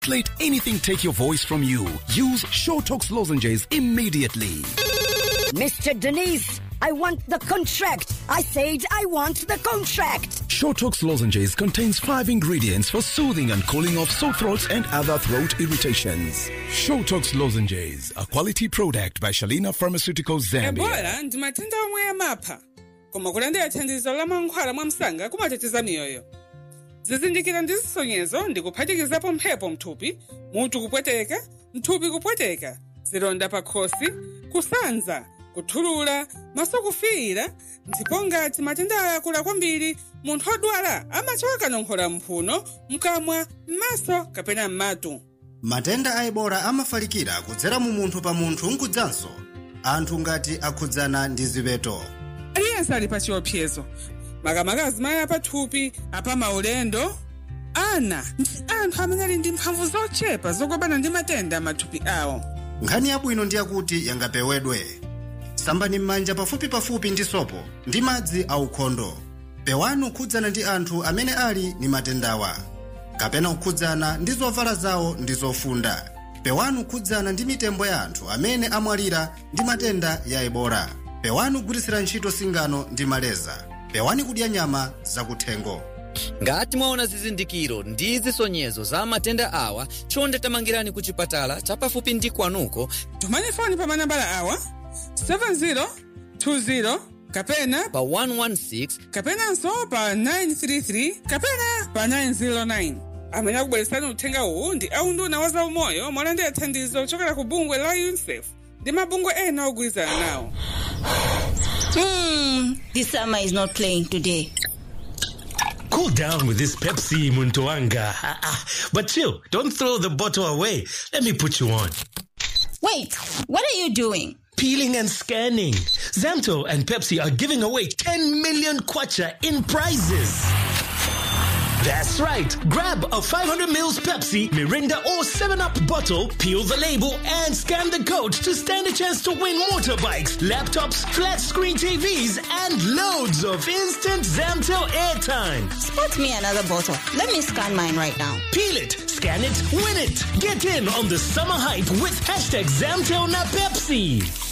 Let anything take your voice from you. Use Showtox lozenges immediately. Mr. Denise, I want the contract. I said I want the contract. Showtox lozenges contains five ingredients for soothing and cooling off sore throats and other throat irritations. Showtox lozenges, a quality product by Shalina Pharmaceuticals Zambia. ebola ndi matenda omwe amapha koma kulandira thandizo la mankhwala mwa msanga kumateteza miyoyo zizindikiro ndi zisonyezo ndi kuphatikizapo mphepo mthupi mutu kupweteka mthupi kupweteka zilonda pa khosi kusanza kuthulula maso kufiira ndipo ngati matenda aya akula kwambiri munthu odwala amachoka kanong'ola mphuno mkamwa m'maso kapena m'matu matenda a ebola amafalikira kudzera mu munthu pa munthu nkudzanso anthu ngati akhudzana ndi ziweto aliyense ali pa chiopsezo makamaka azimayi apathupi apa maulendo ana ndi anthu amene ali ndi mphamvu zochepa zolimbana ndi matenda amathupi awo nkhani yabwino ndi yakuti yangapewedwe sambani m'manja pafupipafupi ndi sopo ndi madzi aukhondo pewani kukhudzana ndi anthu amene ali ndi matendawa kapena kukhudzana ndi zovala zawo ndi zofunda pewani kukhudzana ndi mitembo ya anthu amene amwalira ndi matenda ya ebola pewani kugwiritsira ntchito singano ndi maleza pewani kudya nyama zakuthengo ngati mwaona zizindikiro ndi zisonyezo za matenda awa chonde tamangirani ku chipatala chapafupi ndi kwanuko tumani foni pa manambala awa 7020 kapena pa 116 kapenanso pa 933 kapena pa 909 amene akubweretsani uthenga uwu ndi aunduna wa zaumoyo molandira thandizo kuchokera ku bungwe la unicef ndi mabungwe ena ogwirizana nawo Hmm, this summer is not playing today. Cool down with this Pepsi, Muntoanga. Ah, ah. But chill, don't throw the bottle away. Let me put you on. Wait, what are you doing? Peeling and scanning. Zamto and Pepsi are giving away 10 million kwacha in prizes. That's right. Grab a 500 mils Pepsi, Mirinda, or 7-Up bottle, peel the label, and scan the code to stand a chance to win motorbikes, laptops, flat screen TVs, and loads of instant Zamtel airtime. Spot me another bottle. Let me scan mine right now. Peel it, scan it, win it. Get in on the summer hype with hashtag Zamtel na Pepsi.